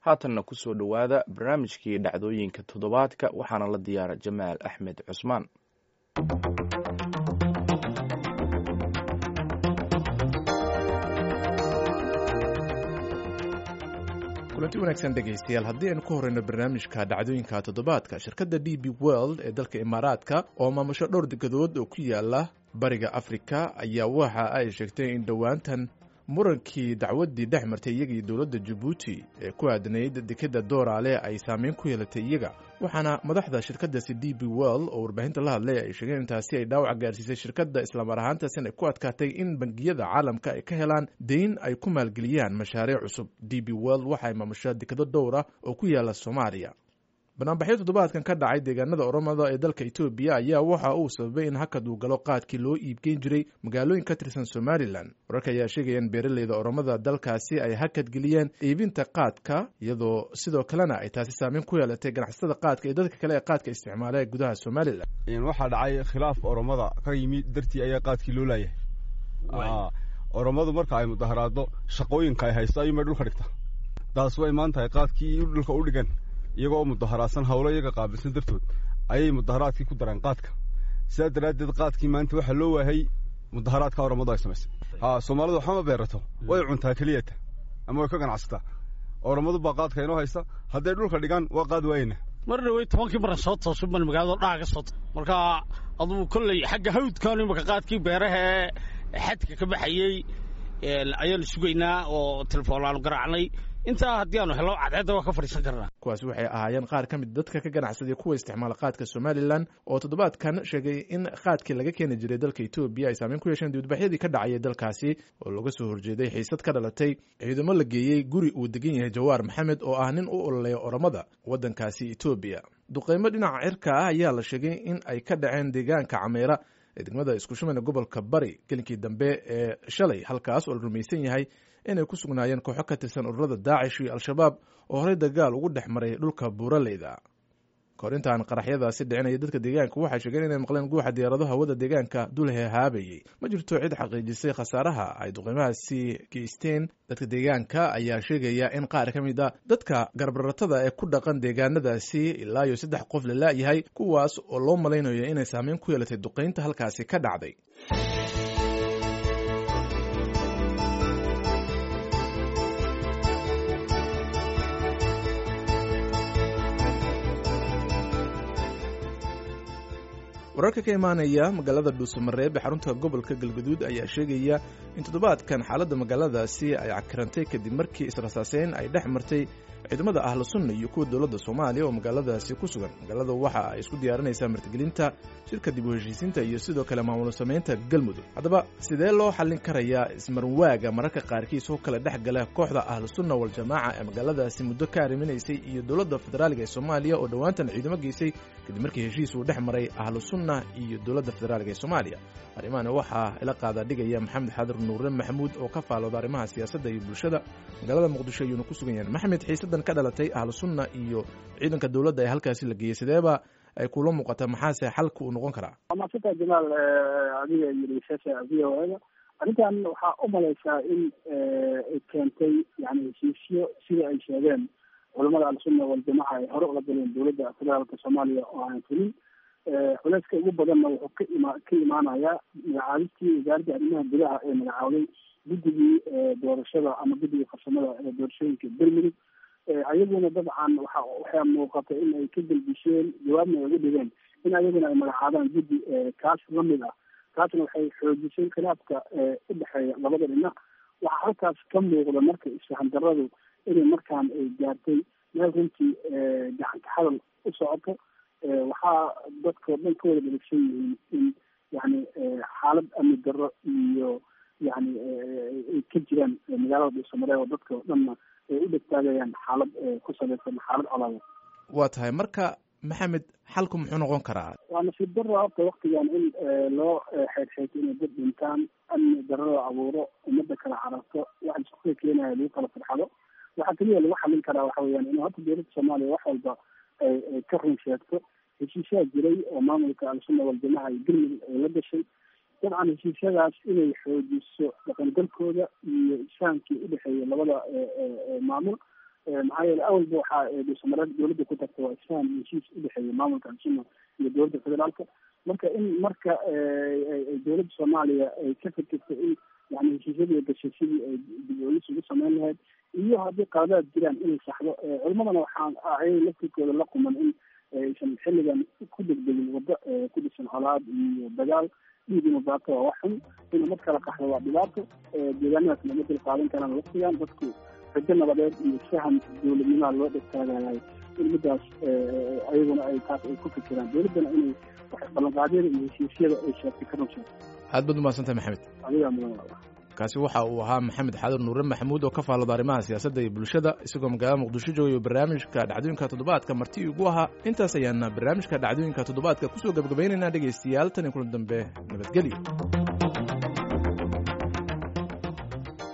haatanna ku soo dhowaada barnaamijkii dhacdooyinka toddobaadka waxaana la diyaara jamaal axmed cusmaan kulanti wanaagsan dhegaystayaal haddii aynu ka horeyno barnaamijka dhacdooyinka toddobaadka shirkadda d b world ee dalka imaaraadka oo maamusho dhowr degadood oo ku yaala bariga afrika ayaa waxa ay sheegtay in dhowaantan murankii dacwaddii dhex martay iyaga iyo dowladda jabuuti ee ku aadanayd dekeda dooraale ay saameyn ku yeelatay iyaga waxaana madaxda shirkadaasi d b world oo warbaahinta la hadlay ay sheegeen intaasi ay dhaawac gaarsiisay shirkadda islamar ahaantaasina ay ku adkaatay in bangiyada caalamka ay ka helaan deyn ay ku maalgeliyaan mashaariic cusub d b world waxay maamushaa dekado dhowra oo ku yaala soomaaliya banaanbaxyo toddobaadkan ka dhacay deegaanada oromada ee dalka etoobiya ayaa waxa uu sababay in hakad uu galo qaadkii loo iibgeyn jiray magaalooyin ka tirsan somalilan wararka ayaa sheegaya in beeraleyda oromada dalkaasi ay hakad geliyeen iibinta qaadka iyadoo sidoo kalena ay taasi saameyn ku yeelatay ganacsatada qaadka iyo dadka kale ee qaadka isticmaala ee gudaha somalilan waxaa dhacay khilaaf oromada ka yimi dartii ayaa qaadkii loo laayahay oromadu marka ay mudaharaado shaqooyinka ay haysto ayuunbay dhulka dhigta taas way imaan tahay qaadkii dhulka u dhigan iyagoo oo mudaharaadsan howlo iyaga qaabilsan dartood ayay mudaharaadkii ku dareen qaadka sidaa daraaddeed qaadkii maanta waxaa loo waayay mudaharaadka oromadu ay samaysay ha soomaalidu waxama beerato way cuntaa keliyata ama way ka ganacsataa oromadu baa qaadka inoo haysta hadday dhulka dhigaan waa qaad waayena mar dhawey tobankii maran soo toosu ban magaalada dhaca ka soo marka adugu kolley xagga hawdkan imaka qaadkii beeraha ee xadka ka baxayey ayaanu sugaynaa oo telefoon garaacnay intaa haddii aanu helo cadceedda waa ka fadhiisan karnaa kuwaasi waxay ahaayeen qaar ka mid dadka ka ganacsaday kuwa isticmaala qaadka somalilan oo toddobaadkan sheegay in qaadkii laga keeni jiray dalka etoobiya ay saameyn ku yeesheen dibadbaxyadii ka dhacayay dalkaasi oo looga soo horjeeday xiisad ka dhalatay ciidamo la geeyey guri uu degan yahay jawaar maxamed oo ah nin u ololeeya oromada waddankaasi etoobiya duqeymo dhinaca cirka ah ayaa la sheegay in ay ka dhaceen deegaanka cameera ee degmada iskushumayna gobolka bari gelinkii dambe ee shalay halkaas oo la rumaysan yahay inay ku sugnaayeen kooxo ka tirsan ururada daacish iyo al-shabaab oo horey dagaal ugu dhex maray dhulka buuraleyda kahor intaan qaraxyadaasi dhicinaya dadka deegaanka waxay sheegeen inay maqleen guuxa diyaarado hawada deegaanka dul hehaabayey ma jirto cid xaqiijisay khasaaraha ay duqeymahaasi geysteen dadka deegaanka ayaa sheegaya in qaar ka mid a dadka garbaratada ee ku dhaqan deegaanadaasi ilaa iyo saddex qof la laayahay kuwaas oo loo malaynayo inay saameyn ku yeelatay duqeynta halkaasi ka dhacday wararka ka imaanaya magaalada dhuusamareeb ee xarunta gobolka galgaduud ayaa sheegaya in toddobaadkan xaaladda magaaladaasi ay cakirantay kadib markii israsaaseyn ay dhex martay ciidamada ahlu sunna iyo kuwa dowladda soomaaliya oo magaaladaasi ku sugan magaalada waxa ay isku diyaarinaysaa martigelinta shirka dib u heshiisiinta iyo sidoo kale maamul samaynta galmudug haddaba sidee loo xallin karayaa ismarwaaga mararka qaarkiis oo kale dhex gala kooxda ahlu sunna waljamaaca ee magaaladaasi muddo ka arriminaysay iyo dowladda federaaliga ee soomaaliya oo dhowaantan ciidamo geysay kadib markii heshiis uu dhex maray ahlu sunna iyo dowladda federaaliga ee soomaaliya arrimahani waxaa ila qaadaa dhigaya maxamed xadir nuure maxamuud oo ka faalooda arrimaha siyaasadda iyo bulshada magaalada muqdisho ayuuna ku sugan yahay maxamed xiisadan ka dhalatay ahlu sunna iyo ciidanka dowladda ee halkaasi la geeyey sideeba ay kula muuqataa maxaase xalka uu noqon karaa waa maasanta jamaal adiga iyo dhegeystayaasha v o a da arrintan waxaa u malaysaa in ay keentay yani heshiisyo sida ay sheegeen culamada al-sunna waljamaca ay hore ula galeen dowladda federaalka soomaaliya oo aan fulin culeyska ugu badanna wuxuu ka ima ka imaanayaa magacaabistii wasaaradda arrimaha gudaha ee magacaawday guddigii doorashada ama guddigii farsamada ee doorashooyinka bermudug ayaguna dabcan waxa waxaa muuqata in ay ka gelbisheen jawaabna ay uga dhigeen in ayaguna ay magacaabaan guddi kaas lamid ah taasna waxay xoojisay khilaafka udhexeeya labada dhinac waxaa halkaas ka muuqda marka isfahan daradu inay markaan ay gaartay meel runtii gacanta hadal u socoto waxaa dadkao dhan ka wada dheregsan yihiin in yani xaalad amni darro iyo yani ay ka jiraan magaalada dhuusamareeb oo dadka o dhanna ay u dhegtaagayaan xaalad ku salaysan xaalad colaada waa tahay marka maxamed xalku muxuu noqon karaa waa nasiib darra horta waktigan in loo xeydxeeto inay dad dhintaan amni darrada abuuro ummadda kala cararto waxa isku keenaya lagu kala farxado waxaa keliya lagu xalin karaa waxa weyaan in horta dowladda soomaaliya wax walba ay ay ka run sheegto heshiisyaa jiray oo maamulka al-sunna waljamaca iyo galmudug ay la gashay dabcan heshiisyadaas inay xoojiso dhaqangalkooda iyo isfahamkii udhexeeya labada maamul maxaa yeele awalba waxaa dhuusamareed dowladda ku tagta waa isfahan iyo heshiis udhexeeya maamulka al-sunna iyo dowladda federaalka marka in marka dowladda soomaaliya ay ka fikirto in yani heshiisyadii gashay sidii ay dib-oolis ugu sameyn lahayd iyo haddii qaladaad jiraan inay saxdo culimadana waxaan ayay laftirkooda la quman in aysan xilligan ku degdegin waddo ku dhisan colaad iyo dagaal dhiig mubaato waa wax xun in umad kala qaxdo waa dhibaato deegaanadaas lama dil qaadan karaan waqtigan dadku rajo nabadeed iyo faham dowladnimaha loo dhegtaagayahay in midaas ayaguna ay taas ay ku fikiraan dowladdana inay ballanqaadyada iyo heshiisyada ay sheegtay ka runsheegto aad baad umahadsantahay maxamed adigaa mudan kaasi waxa uu ahaa maxamed xaadar nuure maxamuud oo ka faallada arrimaha siyaasadda iyo bulshada isagoo magaalada muqdisho joogayo barnaamijka dhacdooyinka toddobaadka marti ugu ahaa intaas ayaana barnaamijka dhacdooyinka toddobaadka kusoo gebagabaynaynaa dhegaystayaal tan iyo kulan dambe nabadgelyo